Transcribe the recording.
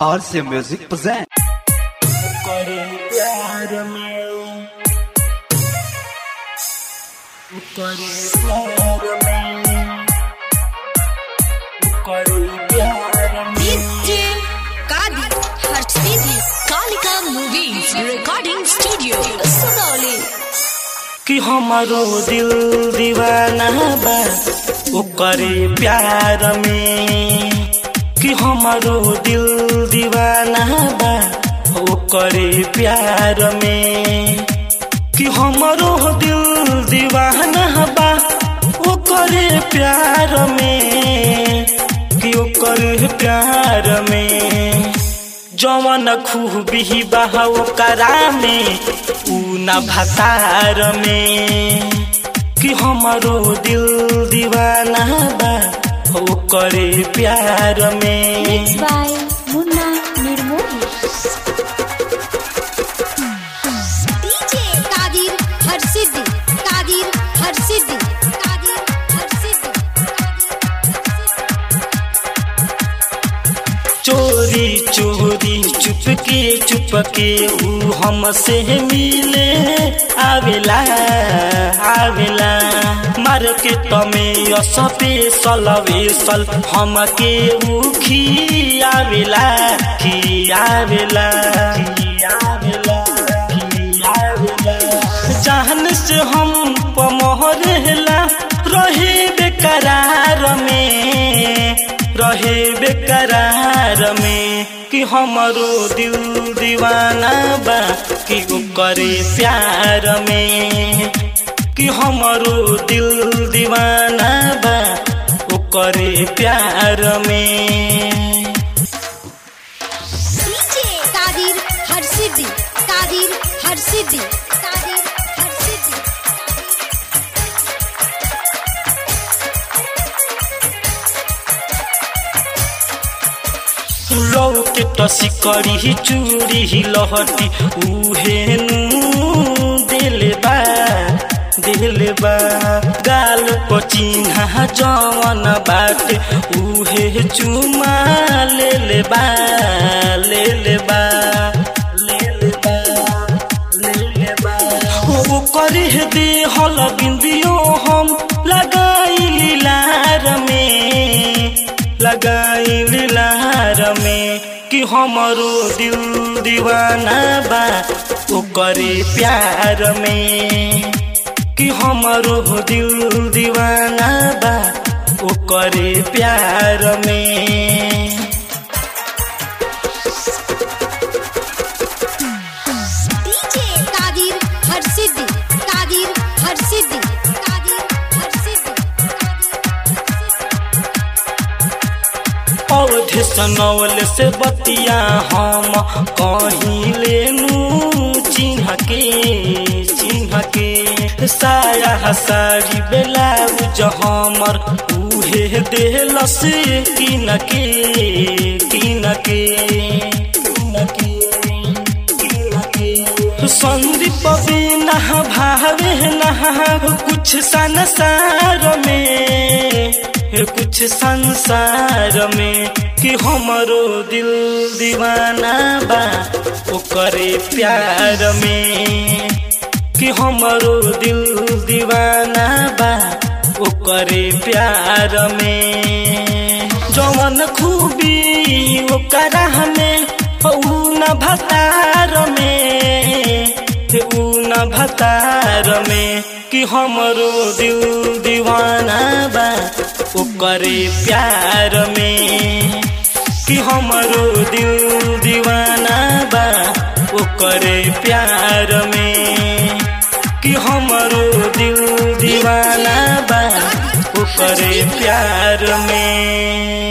और से music present करे प्यार में करे प्यार में करे प्यार में DJ Kadi Harshidi Kalika Movies Recording Studio Sonali कि हमारो दिल दीवाना बा ओकरे प्यार में कि हमारो दिल दीवाना बा ओकरे प्यार में कि हमारो दिल दीवाना बा ओकरे प्यार में कि ओकरे प्यार में जवन खूबी बा ओकरा में ऊ न भतार में कि हमारो दिल दीवाना बा ओकरे प्यार में Mixed by Munna Nirmoli DJ Kadir Harshidi Kadir Harshidi Kadir Harshidi चोरी चोरी चुपके चुपके ऊ हमसे मिले आवेला आवेला मार्केट में स्पेशल वेसल हमके ऊ खियावेला खियावेला खियावेला खियावेला जान से हम पमहरेला रहे बेकरार में रहे बेकरार में कि हमारो दिल दीवाना बा कि करे प्यार में कि हमारो दिल दीवाना बा करे प्यार में DJ Kadir Harshidi Kadir Harshidi Kadir Harshidi लौके टसी करी चूड़ी लहटी उहेनु दिलबा दिलबा गाल पचिन्हा जवन बाटे उहे चुमा लेलेबा लेलेबा लेलेबा लेलेबा ओ करी दे हल बिंदियो हम लगाई लार में लगाई लार में कि हमारो दिल दीवाना बा ओकरे प्यार में कि हमारो दिल दीवाना बा ओकरे प्यार में DJ Kadir Harshidi Kadir Harshidi Kadir Harshidi अवधि सनौल से बतिया हम कहीं लेनू चिन्ह के चिन्ह के साया सारी ब्लाउज हमर उहे देल से किन के किन के किन के किन के संदीप बिना भावे नहा कुछ संसार में कुछ संसार में कि हमारो दिल दीवाना बा ओकरे प्यार में कि हमारो दिल दीवाना बा ओकरे प्यार में जवन खूबी ओकरा में ऊ न भतार में ऊ न भतार में कि हमरो दिल दीवाना बा ओकरे प्यार में कि हमरो दिल दीवाना बा ओकरे प्यार में कि हमरो दिल दीवाना बा ओकरे प्यार में